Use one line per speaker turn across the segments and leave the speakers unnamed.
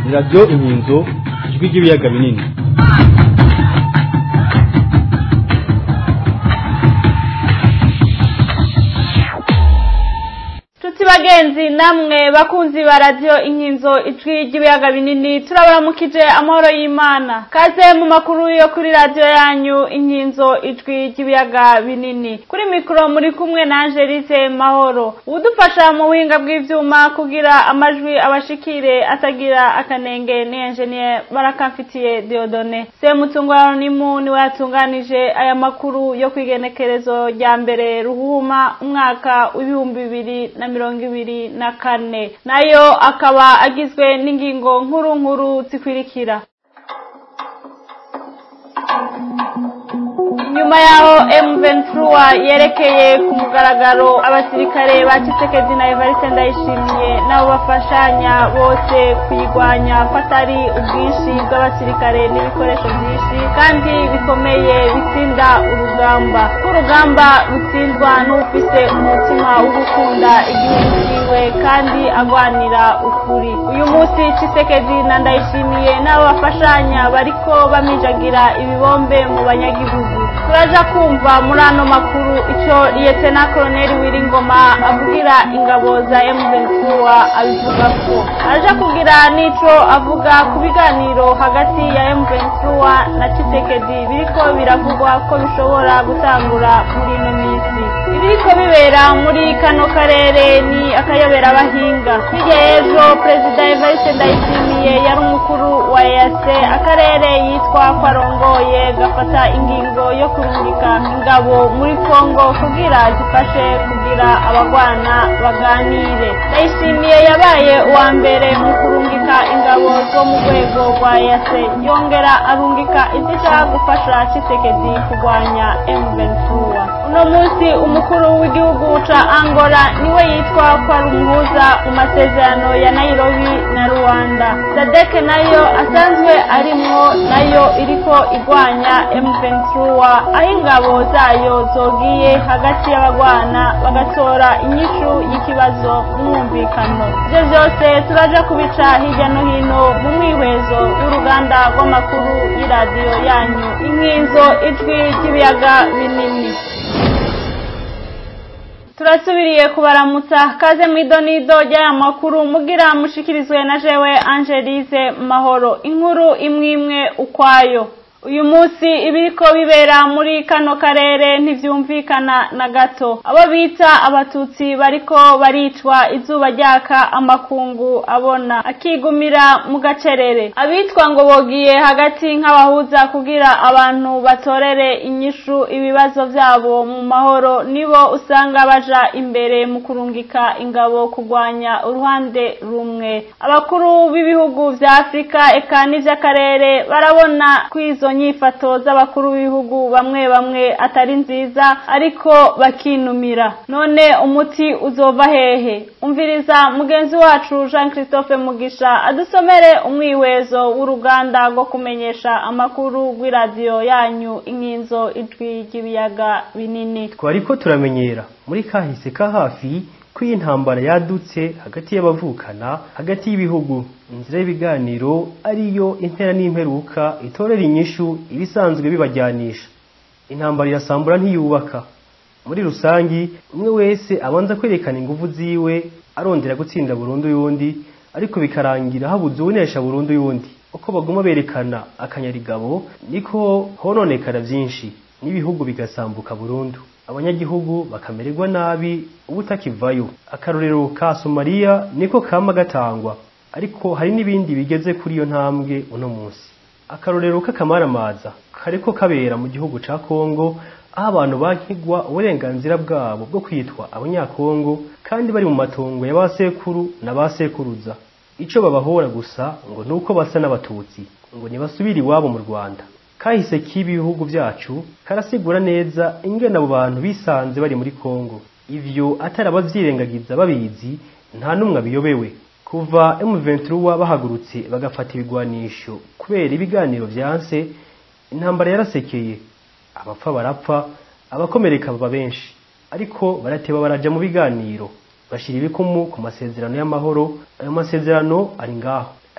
ni radiyo inkinzo ijwi ry'ibiyaga binini
Tuti bagenzi namwe bakunzi ba radio inkinzo ijwi ry'ibiyaga binini turabaramukije amahoro y'Imana kaze mu makuru yo kuri radio yanyu inkinzo ijwi ry'ibiyaga binini kuri mikro muri kumwe na Angelique Mahoro udufasha mu buhinga bw'ivyuma kugira amajwi abashikire atagira akanenge ni engineer barakamfitiye Diodone se mutungwa ni mu ni watunganije aya makuru yo kwigenekerezo rya mbere ruhuma umwaka w'ibihumbi bibiri na mirongo ibiri na kane nayo akaba agizwe n'ingingo nkuru nkuru zikurikira nyuma yaho M23 yerekeye ku mugaragaro abasirikare ba Tshisekedi na Evariste Ndayishimiye nabo bafashanya bose kuyigwanya ko atari ubwinshi bw'abasirikare n'ibikoresho byinshi kandi bikomeye bitsinda urugamba k'urugamba rutsindwa n'ufise umutima wo gukunda igihugu ciwe kandi agwanira ukuri uyu munsi Tshisekedi na Ndayishimiye nabo bafashanya bariko bamijagira ibibombe mu banyagihugu turaja kumva muri ano makuru ico liyetena koloneli wiringoma avugira ingabo za M23 abivuga ko araja kugira n'ico avuga ku biganiro hagati ya M23 na Tshisekedi biriko biravugwa ko bishobora gutangura muri ino minsi ibiriko bibera muri kano karere ni akayobera abahinga hirya y'ejo perezida Evariste Ndayishimiye yari umukuru wa EAC akarere yitwa ko arongoye gafata ingingo yo kurungika ingabo muri Kongo kugira zifashe kugira abagwana baganire Ndayishimiye yabaye uwa mbere mu kurungika ingabo zo mu rwego rwa EAC yongera arungika izishaka gufasha Tshisekedi kurwanya M23 uno munsi umukuru w'igihugu ca Angola niwe yitwa ko ari umuhuza mu masezerano ya Nairobi na Rwanda Sadek nayo asanzwe arimwo nayo iriko igwanya M23 aho ingabo zayo zogiye hagati y'abagwana bagatora inyishu y'ikibazo n'umwumvikano ivyo vyose turaja kubica hirya no hino mu mwihwezo w'uruganda rw'amakuru y'iradiyo yanyu inkinzo ijwi ry'ibiyaga binini turasubiriye kubaramutsa kaze mu idonido ry'aya makuru mugira mushikirizwe na jewe angelize mahoro inkuru imwe imwe ukwayo uyu munsi ibiriko bibera muri kano karere ntivyumvikana na gato abo bita abatutsi bariko baricwa izuba ryaka amakungu abona akigumira mu gacerere abitwa ngo bogiye hagati nk'abahuza kugira abantu batorere inyishu ibibazo vyabo mu mahoro nibo usanga baja imbere mu kurungika ingabo kugwanya uruhande rumwe abakuru b'ibihugu vya afurika eka n'ivy'akarere barabona kwizo nyifato z'abakuru b'ibihugu bamwe bamwe atari nziza ariko bakinumira none umuti uzova hehe umviriza mugenzi wacu Jean Christophe Mugisha adusomere umwiwezo w'uruganda rwo kumenyesha amakuru rw'iradiyo yanyu inkinzo ijwi ry'ibiyaga binini
twariko turamenyera muri kahise ka hafi ko iyi ntambara yadutse hagati y'abavukana hagati y'ibihugu inzira y'ibiganiro ariyo intera n'imperuka itorera inyishu ibisanzwe bibajyanisha intambara irasambura ntiyubaka muri rusangi umwe wese abanza kwerekana ingufu ziwe arondera gutsinda burundu y'undi ariko bikarangira habuze uwunesha burundu y'undi uko baguma berekana akanyarigabo niko hononekara byinshi n'ibihugu bigasambuka burundu abanyagihugu bakamererwa nabi ubutakivayo akarorero ka somaliya niko kama gatangwa ariko hari n'ibindi bigeze kuri iyo ntambwe uno munsi akarorero k'akamaramaza kariko kabera mu gihugu ca kongo aho abantu bankigwa uburenganzira bwabo bwo kwitwa abanyakongo kandi bari mu matongo ya basekuru na basekuruza ico babahora gusa ngo nuko basa n'abatutsi ngo ntibasubire iwabo mu rwanda kahise k'ibi bihugu byacu karasigura neza ingene abo bantu bisanze bari muri Kongo ivyo atari abavyirengagiza babizi nta numwe abiyobewe kuva M23 bahagurutse bagafata ibigwanisho kubera ibiganiro vyanse intambara yarasekeye abapfa barapfa abakomereka baba benshi ariko barateba baraja mu biganiro bashira ibikumu ku masezerano y'amahoro ayo masezerano ari ngaho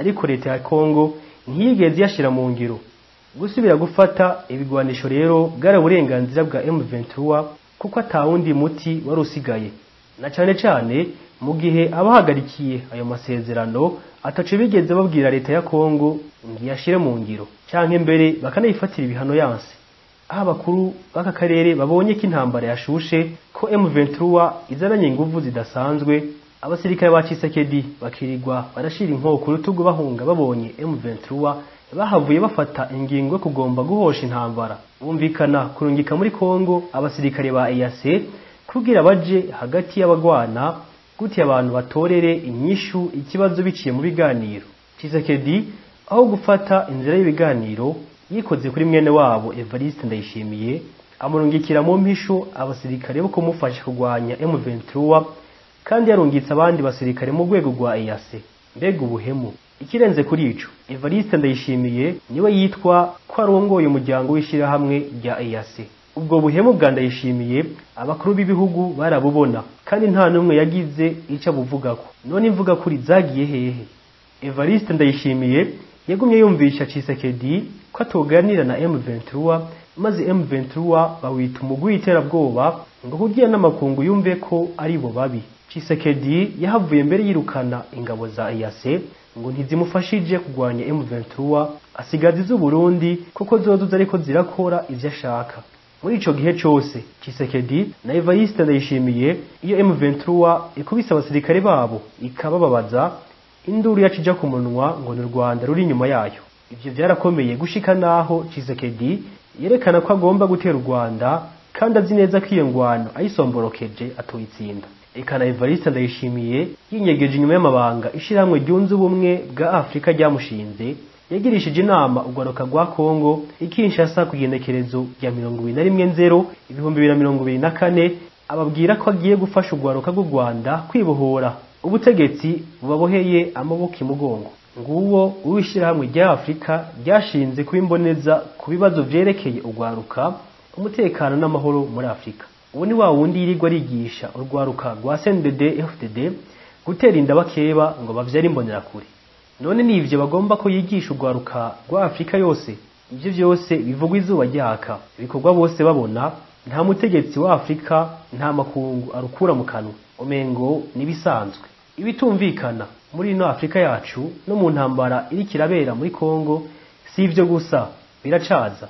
ariko leta ya Kongo ntiyigeze iyashira mu ngiro gusubira gufata ibigwanisho rero bwari uburenganzira bwa M23 kuko atawundi muti wari usigaye na cane cane mu gihe abahagarikiye ayo masezerano ataco bigeze babwira leta ya Kongo ngo iyashire mu ngiro canke mbere bakanayifatira ibihano yanse aho abakuru b'aka karere babonye ko intambara yashushe ko M23 izananye inguvu zidasanzwe abasirikare ba Tshisekedi bakirirwa barashira inkoko ku rutugu bahunga babonye M23 bahavuye bafata ingingo yo kugomba guhosha intambara bumvikana kurungika muri Kongo abasirikare ba EAC kugira baje hagati y'abagwana guti abantu batorere inyishu ikibazo biciye mu biganiro Tshisekedi aho gufata inzira y'ibiganiro yikoze kuri mwene wabo Evariste Ndayishimiye amurungikira mu mpisho abasirikare bo kumufasha kurwanya M23 kandi yarungitse abandi basirikare mu rwego rwa EAC mbega ubuhemu ikirenze kuri ico Evariste Ndayishimiye niwe yitwa ko arongoye umuryango w'ishirahamwe rya EAC ubwo buhemu bwa Ndayishimiye abakuru b'ibihugu barabubona kandi nta numwe yagize ico abuvugako none imvuga kuri zagiye hehe Evariste Ndayishimiye yagumye yumvisha Tshisekedi ko atoganira na M23 maze M23 bawita umugwi w'iterabwoba ngo kugira n'amakungu yumve ko ari bo babi Tshisekedi yahavuye mbere yirukana ingabo za EAC ngo ntizimufashije kugwanya M23 asigaza iz'u Burundi kuko zozo ariko zirakora ivyo ashaka muri ico gihe cose Tshisekedi na Evariste Ndayishimiye iyo M23 ikubise abasirikare babo ikabababaza induru yacija ku munwa ngo ni Rwanda ruri inyuma yayo ivyo vyarakomeye gushika naho Tshisekedi yerekana ko agomba gutera u Rwanda kandi azi neza ko iyo ngwano ayisomborokeje atoyitsinda eka na Evariste Ndayishimiye yinyegeje inyuma y'amabanga ishirahamwe ryunze ubumwe bwa Afrika ryamushinze yagirishije inama urwaruka rwa Kongo ikinshasa ku igenekerezo rya mirongo ibiri na rimwe nzero ibihumbi bibiri na mirongo ibiri na kane ababwira ko agiye gufasha urwaruka rw'u Rwanda kwibohora ubutegetsi bubaboheye amaboko imugongo nguwo uw'ishirahamwe rya Afrika ryashinze kuba imboneza ku bibazo vyerekeye urwaruka umutekano n'amahoro muri Afrika ubu ni wa wundi yirirwa arigisha urwaruka rwa CNDD FDD gutera inda bakeba ngo bavyare imbonerakure none ni ivyo bagomba ko yigisha urwaruka rwa Afrika yose ivyo vyose bivugwa izuba ryaka ibikorwa bose babona nta mutegetsi wa Afrika nta makungu arukura mu kanwa umengo nibisanzwe ibitumvikana muri ino Afrika yacu no mu ntambara iri kirabera muri Kongo si ivyo gusa biracaza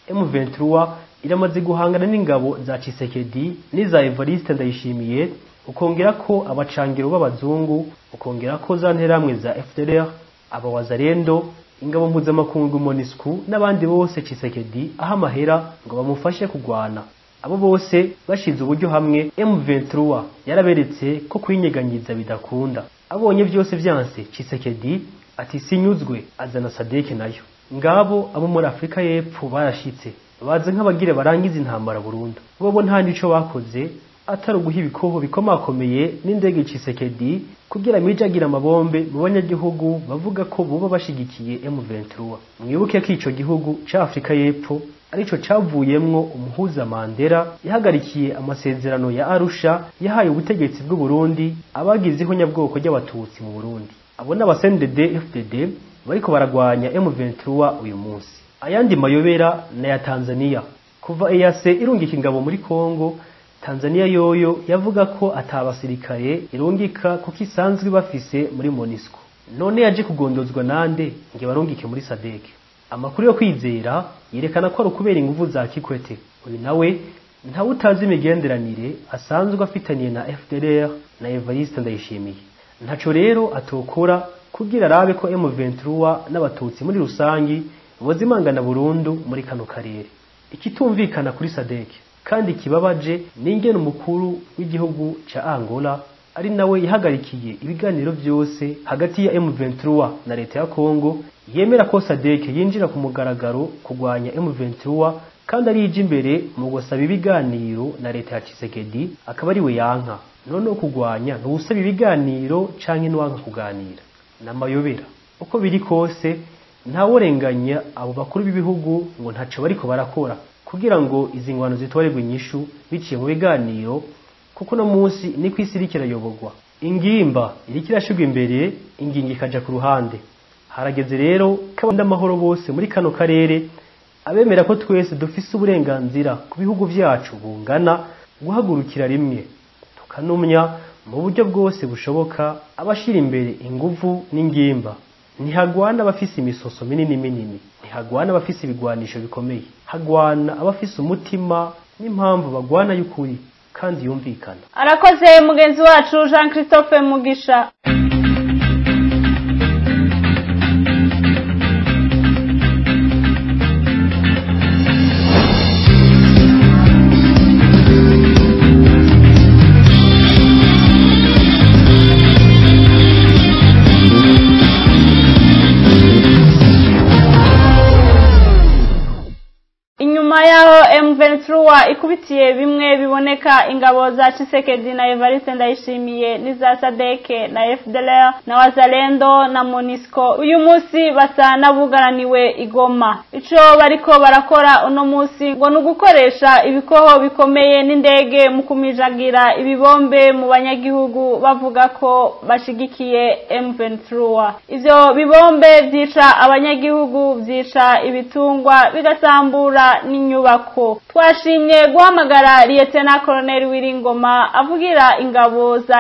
M23 iramaze guhangana n'ingabo za Tshisekedi n'iza Evariste Ndayishimiye ukongera ko abacangiro b'abazungu ukongera ko za nteramwe za FDLR abawazarendo ingabo mpuzamakungu MONUSCO n'abandi bose Tshisekedi aho amahera ngo bamufashe kugwana abo bose bashize uburyo hamwe M23 yaraberetse ko kwinyeganyiza bidakunda abonye byose vyanse Tshisekedi ati sinyuzwe azana Sadeke nayo ngabo abo muri Afrika y'Epfo barashitse baze nk'abagire barangiza intambara burundu bobo nta nico bakoze atari uguha ibikoho bikomakomeye n'indege Tshisekedi kugira mijagira amabombe mu banyagihugu bavuga ko buba bashigikiye M23 mwibuke ko ico gihugu ca Afrika y'Epfo arico cavuyemwo umuhuza Mandela yahagarikiye amasezerano ya Arusha yahaye ubutegetsi bw'u Burundi abagizeho nyabwoko ry'abatutsi mu Burundi abo n'abasended FDD bariko baragwanya M23 uyu munsi ayandi mayobera na ya Tanzania kuva EAC irungika ingabo muri Kongo Tanzania yoyo yavuga ko atabasirikare irungika kuko isanzwe bafise muri MONUSCO none yaje kugondozwa nande nge barungike muri SADC amakuru yo kwizera yerekana ko ari ukubera inguvu za Kikwete uyu nawe ntawe utazi imigenderanire asanzwe afitaniye na FDLR na Evariste Ndayishimiye ntaco rero atokora kugira arabe ko M23 n'abatutsi muri rusangi bozimangana burundu muri kano karere ikitumvikana kuri SADC kandi kibabaje n'ingene umukuru w'igihugu ca Angola ari nawe yahagarikiye ibiganiro byose hagati ya M23 na leta ya Kongo yemera ko SADC yinjira ku mugaragaro kugwanya M23 kandi arije imbere mu gusaba ibiganiro na leta ya Tshisekedi akaba ari we yanka none kugwanya ntusaba ibiganiro canke nwanka kuganira namayobera uko biri kose ntawurenganya abo bakuru b'ibihugu ngo ntaco bariko barakora kugira ngo izi ngwano zitwarerwe inyishu biciye mu biganiro kuko no munsi ni ku isi iriko irayoborwa ingimba iriko irashirwa imbere ingingo ikaja ku ruhande harageze rero ko amahoro bose muri kano karere abemera ko twese dufise uburenganzira ku bihugu vyacu bungana guhagurukira rimwe tukanumya mu buryo bwose bushoboka abashira imbere inguvu n'ingimba ntihagwana abafise imisoso minini minini ntihagwana abafise ibigwanisho bikomeye hagwana abafise umutima n'impamvu bagwana y'ukuri kandi yumvikana
arakoze mugenzi wacu jean christophe mugisha inyuma yaho M23 ikubitiye bimwe biboneka ingabo za Chisekedi na Evariste Ndayishimiye n'iza Sadeke na FDLR na Wazalendo na Monisco uyu munsi basa nabugaraniwe igoma ico bariko barakora uno munsi ngo ni ugukoresha ibikoho bikomeye n'indege mu kumijagira ibibombe mu banyagihugu bavuga ko bashigikiye M23 ivyo bibombe vyica abanyagihugu vyica ibitungwa bigasambura n'inyubako twashimye guhamagara liyetena koloneli wiringoma avugira ingabo za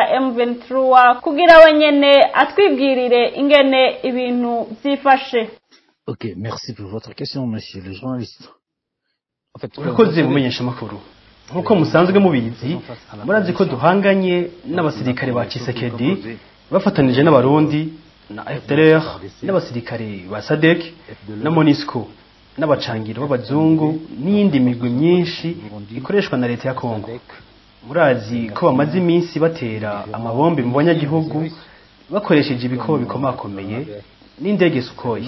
M23 kugira we nyene atwibwirire ingene ibintu vyifashe
Ok, merci pour votre question, monsieur le journaliste. En fait,
urakoze mumenyesha amakuru nk'uko musanzwe mubizi murazi ko duhanganye n'abasirikare ba Chisekedi bafatanije n'abarundi na FDLR n'abasirikare ba SADC na MONUSCO n'abacangiro b'abazungu n'iyindi migwi myinshi ikoreshwa na leta ya Kongo murazi ko bamaze iminsi batera amabombe mu banyagihugu bakoresheje ibikobo bikomakomeye n'indege Sukhoi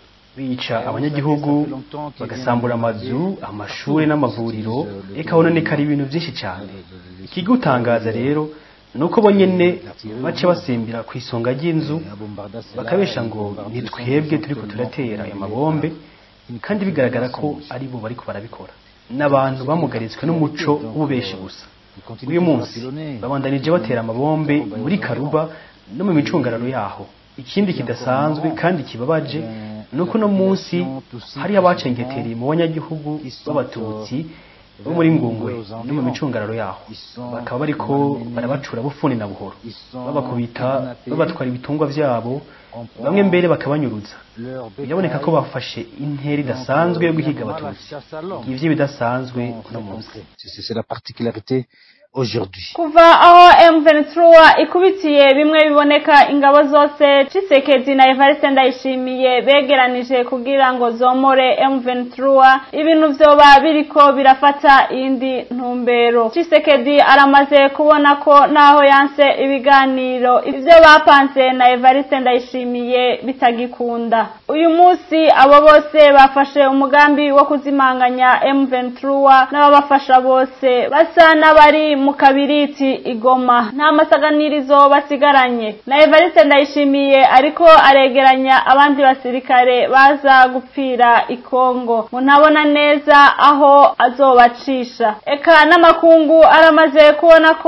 bica abanyagihugu bagasambura amazu amashuri n'amavuriro eka hononekara ibintu byinshi cyane ikigutangaza rero ni uko bo nyene baca basimbira ku isonga ry'inzu bakabesha ngo nitwebwe turiko turatera ayo mabombe kandi bigaragara ko ari bo bariko barabikora n'abantu bamugaritswe n'umuco w'ububeshi gusa uyu munsi babandanije batera amabombe muri karuba no mu micungararo yaho ikindi kidasanzwe kandi kibabaje ni uko uno munsi hariho abacengetereye mu banyagihugu b'abatutsi bo muri ngungwe no mu micungararo yaho bakaba bariko barabacura bufuni na buhoro babakubita babatwara ibitungwa vyabo bamwe mbere bakabanyuruza biraboneka ko bafashe intera idasanzwe yo guhiga abatutsi ivyo bidasanzwe no munsi
C'est la particularité aujourd'hui.
kuva aho M23 ikubitiye bimwe biboneka ingabo zose Chisekedi na Evariste Ndayishimiye begeranije kugira ngo zomore M23 ibintu vyoba biriko birafata iyindi ntumbero Chisekedi aramaze kubona ko naho yanse ibiganiro ivyo bapanze na Evariste Ndayishimiye bitagikunda uyu munsi abo bose bafashe umugambi wo kuzimanganya M23 n'ababafasha bose basa n'abari mu kabiriti igoma nta masaganirizo basigaranye na Evariste Ndayishimiye ariko aregeranya abandi basirikare baza gupfira ikongo ngo ntabona neza aho azobacisha eka n'amakungu aramaze kubona ko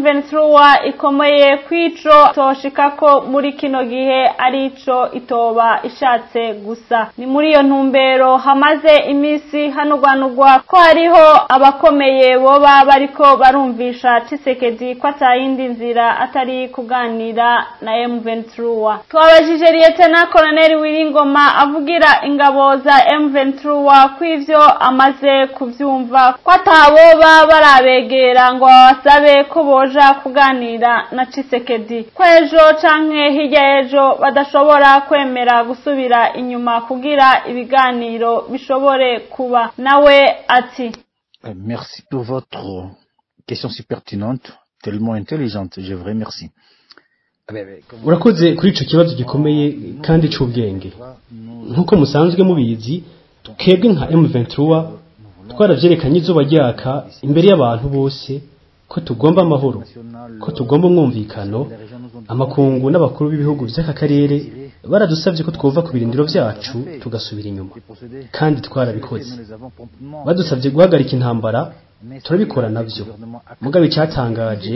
M23 ikomeye kwico toshikako muri kino gihe ari ico itoba ishatse gusa ni muri iyo ntumbero hamaze iminsi hanugwanugwa ko hariho abakomeye boba bariko barumvisha Tshisekedi ko atayindi nzira atari kuganira na M23 twabajije Lieutenant Colonel Wiringoma avugira ingabo za M23 kw'ivyo amaze kuvyumva ko ataboba barabegera ngo babasabe ko boja kuganira na Tshisekedi ko ejo canke hirya y'ejo badashobora kwemera gusubira inyuma kugira ibiganiro bishobore kuba nawe ati
Euh, Merci pour votre question si pertinente, tellement intelligente. Je vous remercie. Ah ben, ben, comme-
urakoze kuri ico kibazo gikomeye kandi c'ubwenge nk'uko musanzwe mubizi twebwe nka M23 twaravyerekanye izuba ryaka imbere y'abantu bose ko tugomba amahoro ko tugomba umwumvikano amakungu n'abakuru b'ibihugu vy'aka karere baradusavye ko twova ku birindiro vyacu tugasubira inyuma kandi twarabikoze badusavye guhagarika intambara turabikora navyo mugabe icyatangaje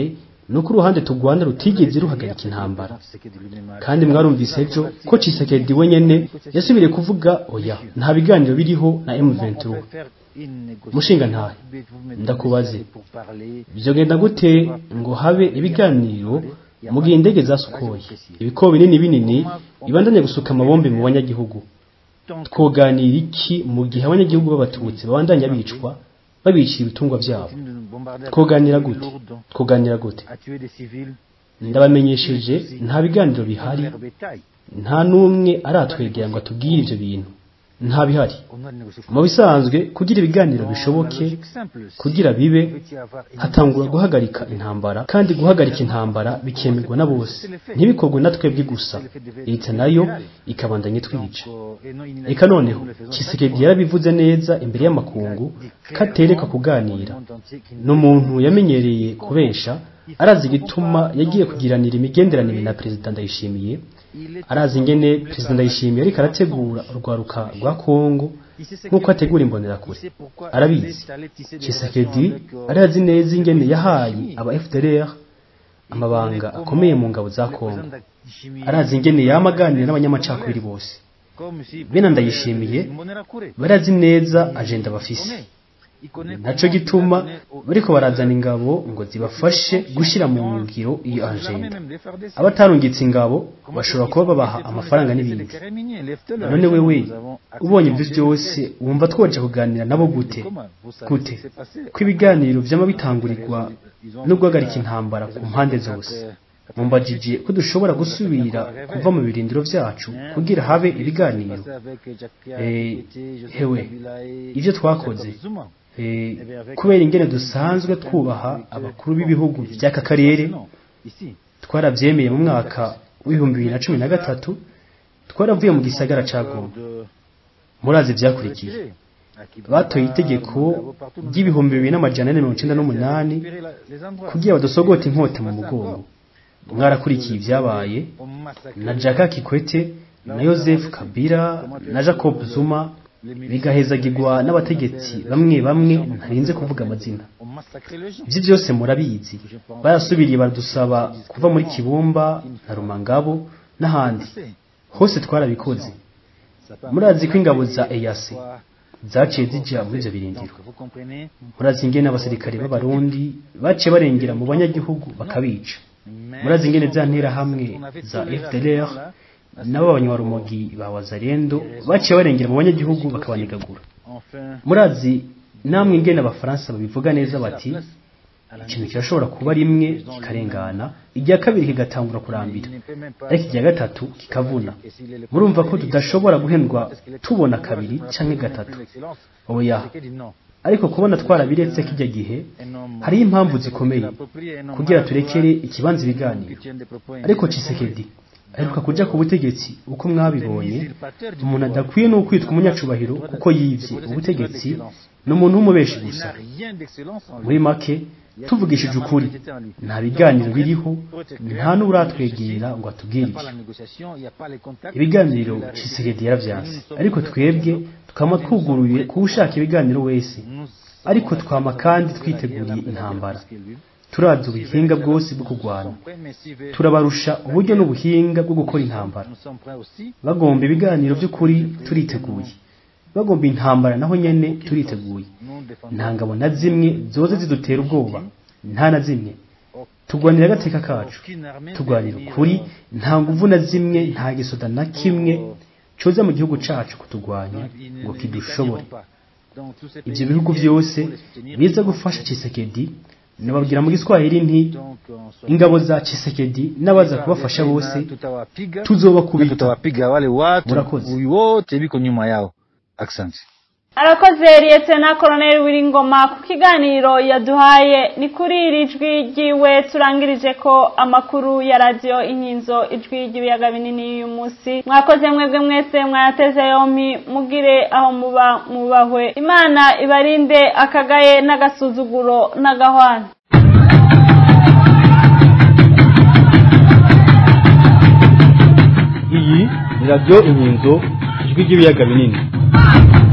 nuko uruhande tugwana rutigeze ruhagarika intambara kandi mwarumvise ejo ko Tshisekedi wenyene yasubiriye kuvuga oya nta biganiro biriho na M23 mushinga ntahe ndakubaze byogenda gute ngo habe ibiganiro mu gihe indege zasukoye ibikobo binini binini bibandanye gusuka amabombe mu banyagihugu twoganira iki mu gihe abanyagihugu b'abatutsi babandanya bicwa babicira ibitungwa byabo twoganira gute twoganira gute ndabamenyesheje nta biganiro bihari nta n'umwe aratwegera ngo atubwire ibyo bintu nta bihari mu bisanzwe kugira ibiganiro bishoboke kugira bibe hatangura guhagarika intambara kandi guhagarika intambara bikemerwa na bose ntibikorwe na twebwe gusa leta nayo ikabandanya twica reka noneho Tshisekedi yarabivuze neza imbere y'amakungu katereka kuganira ni umuntu yamenyereye kubesha arazi igituma yagiye kugiranira imigenderanire na perezida ndayishimiye arazi ingene perezida ndayishimiye ariko arategura urwaruka rwa kongo nk'uko ategura imbonerakure arabizi Tshisekedi arazi neza ingene yahaye aba FDLR amabanga akomeye mu ngabo za kongo arazi ingene yamaganira n'abanyamacakubiri bose bene ndayishimiye barazi neza agenda bafise naco gituma bariko barazana ingabo ngo zibafashe gushira mu ngiro iyo agenda abatarungitse ingabo bashobora kuba babaha amafaranga n'ibindi none wewe ubonye ibyo byose wumva twoja kuganira nabo gute gute ko ibiganiro vyama bitangurirwa no guhagarika intambara ku mpande zose mumbajije ko dushobora gusubira kuva mu birindiro vyacu kugira habe ibiganiro hewe ivyo twakoze kubera ingene dusanzwe twubaha abakuru b'ibihugu by'aka karere twarabyemeye mu mwaka w'ibihumbi bibiri na cumi na gatatu twaravuye mu gisagara ca goma murazi byakurikiye batoye itegeko ry'ibihumbi bibiri n'amajana ane mirongo icenda n'umunani kugira badusogote inkota mu mugongo mwarakurikiye ibyabaye na jaka kikwete na Joseph Kabila na Jacob Zuma bigahezagirwa n'abategetsi bamwe bamwe ntarinze kuvuga amazina ibyo byose murabizi barasubiriye baradusaba kuva muri kibumba na rumangabo n'ahandi hose twarabikoze murazi ko ingabo za eyase zaciye zijya muri ibyo birindiro murazi ingene abasirikare b'abarundi baciye barengera mu banyagihugu bakabica murazi ingene za nterahamwe za fdlr nabo abanyarumogi ba wazarendo baciye barengera mu banyagihugu bakabanigagura murazi namwe ingene abafaransa babivuga neza bati ikintu kirashobora kuba rimwe kikarengana irya kabiri kigatangura kurambira ariko irya gatatu kikavuna murumva ko tudashobora guhendwa tubona kabiri canke gatatu oya ariko kubona twarabiretse kijya gihe hariho impamvu zikomeye kugira turekere ikibanza ibiganiro ariko Chisekedi aheruka kuja ku butegetsi uko mwabibonye umuntu adakwiye no kwitwa umunyacubahiro kuko yivye ubutegetsi ni umuntu w'umubeshi gusa muri make tuvugishije ukuri nta biganiro biriho nta n'uratwegera ngo atubwire ibiganiro Chisekedi yaravyanse ariko twebwe tukaba twuguruye kuwushaka ibiganiro wese ariko twama kandi twiteguriye intambara turazi ubuhinga bwose bwo kurwana turabarusha uburyo n'ubuhinga bwo gukora intambara bagomba ibiganiro by'ukuri turiteguye bagomba intambara naho nyene turiteguye nta ngabo na zimwe zoze zidutera ubwoba nta na zimwe tugwanira agateka kacu tugwanira ukuri nta nguvu na zimwe nta gisoda na kimwe coza mu gihugu cacu kutugwanya ngo kidushobore ibyo bihugu byose biza gufasha Chisekedi nababwira mu giswahili nti ingabo za Chisekedi n'abaza kubafasha bose tuzobakubita
tutawapiga wale watu
Murakoze.
wote biko nyuma yao asante
arakoze liyetena koroneli wiringoma ku kiganiro yaduhaye ni kuri iri jwi ryiwe turangirije ko amakuru ya radiyo inkinzo ijwi ry'ibiyaga binini y'uyu munsi mwakoze mwebwe mwese mwayateze yompi mugire aho muba mubahwe imana ibarinde akagaye n'agasuzuguro n'agahwana
iyi ni radiyo inkinzo ijwi ry'ibiyaga binini